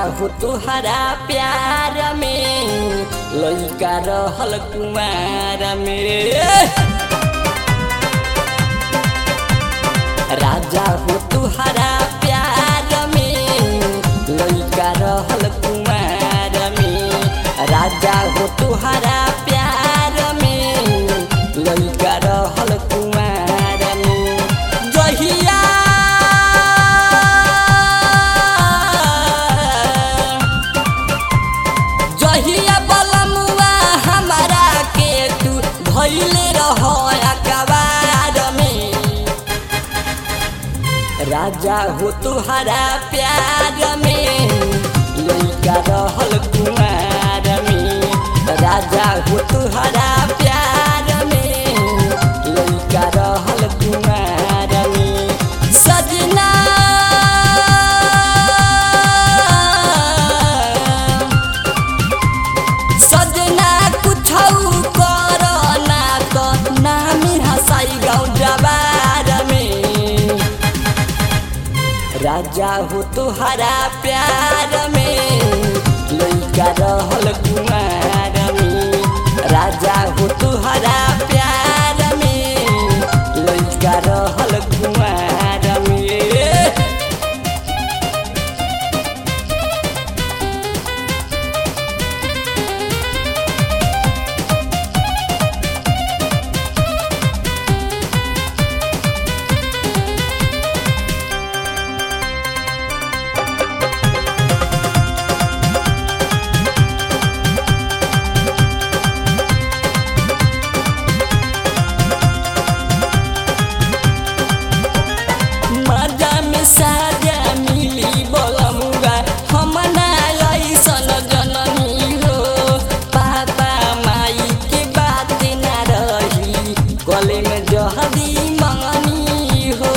हो तुहरा प्यार में लइका रहल कुमार में राजा हो तुहरा प्यार में लइका रहल कुमार में राजा हो तुहरा प्यार में लइका रहल कुमार में जहिया जहिया बलमुआ हमारा के तू धैले रह अखबार में राजा हो तुहरा प्यार में लइका रहल कुमार में राजा हो तुहरा प्यार में लइका रहल कुमार में सजना सजना कुछौ कर ना त नामी हँसाई गाउँ जबार में राजा हो तुहरा प्यार में लइका रहल कुमार में राजा हो तुहरा प्यार में लइका रहल कुमार में मजा में साजा मिली बोलमुगा हम ना ऐसन जननी हो पापा माई के बात ना रही गले में जहदी मंगनी हो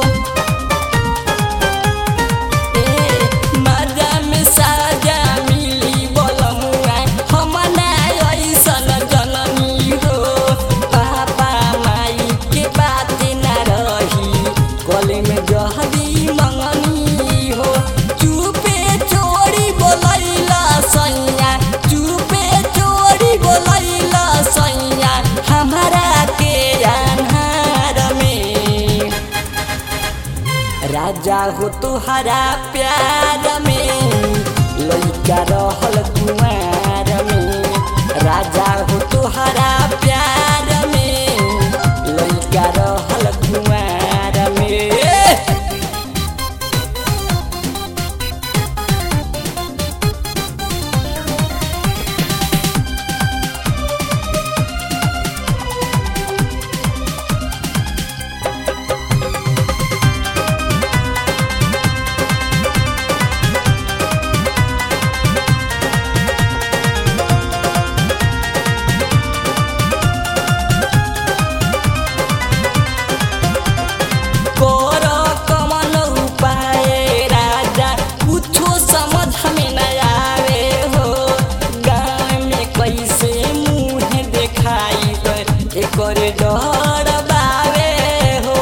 ए मजा में साजा मिली बोलमुगा हम ना ऐसन जननी हो पापा माई के बात ना रही गले में जहदी मंगनी हो चुपे चोरी बोलैला सैया चुपे चोरी बोलैला सैया हमारा के अन्हार में राजा हो तुहरा प्यार में लइका रहल कुमार में राजा हो तुहरा प्यार में लइका रहल कुमार में कर कमन उपाय राजा कुछो समझ में न आवे हो गाँव में कैसे मुँह देखाई एकर डर बावे हो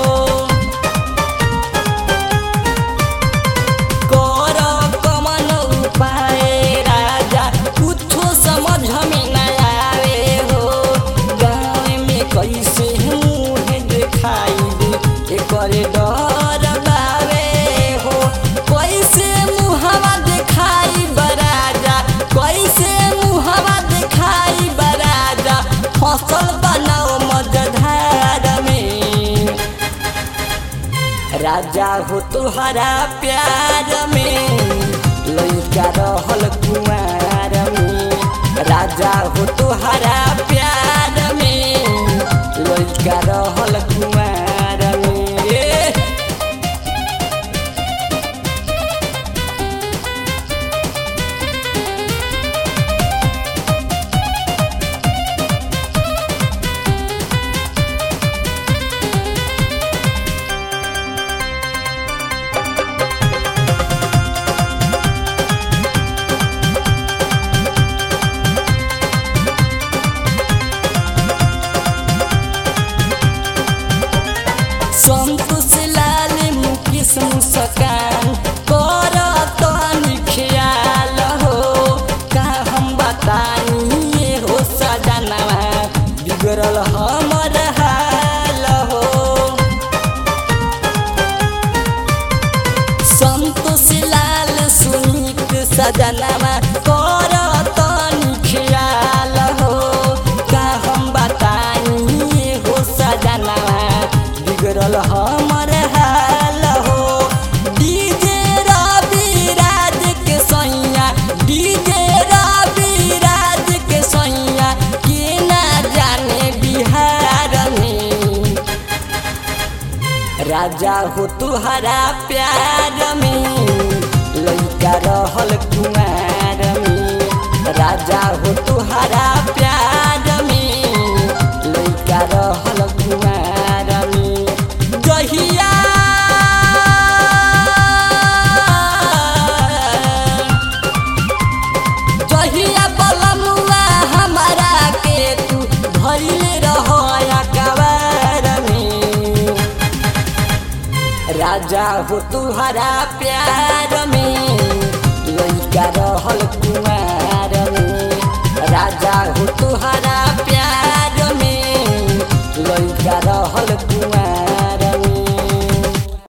कर कमन उपाय राजा कुछो समझ में न आवे हो गाँव में कैसे मुँह देखाई एकर डर बावे हो कैसे मुहवा देखाई बराजा कैसे मुहवा देखाई बराजा फसल बनाओ मजधार में राजा हो तुहरा प्यार में लइका रहल कुमार में राजा हो तुहरा प्यार में लइका रहल कुमार में सजनामा कर तनी ख्याल हो का हम बताई हो सजनामा बिगड़ल हमर हाल हो डीजे रवि राज के सैया डीजे रवि राज के सैया के ना जाने बिहार में राजा हो तुहरा प्यार में लइका रहल कुमार में राजा हो तुहरा प्यार में लइका रहल कुमार में जहिया जहिया बलमुआ हमारा के तू धैले रह कबार में राजा हो तुहरा प्यार में लइका रहल कुमार में राजा हो तुहरा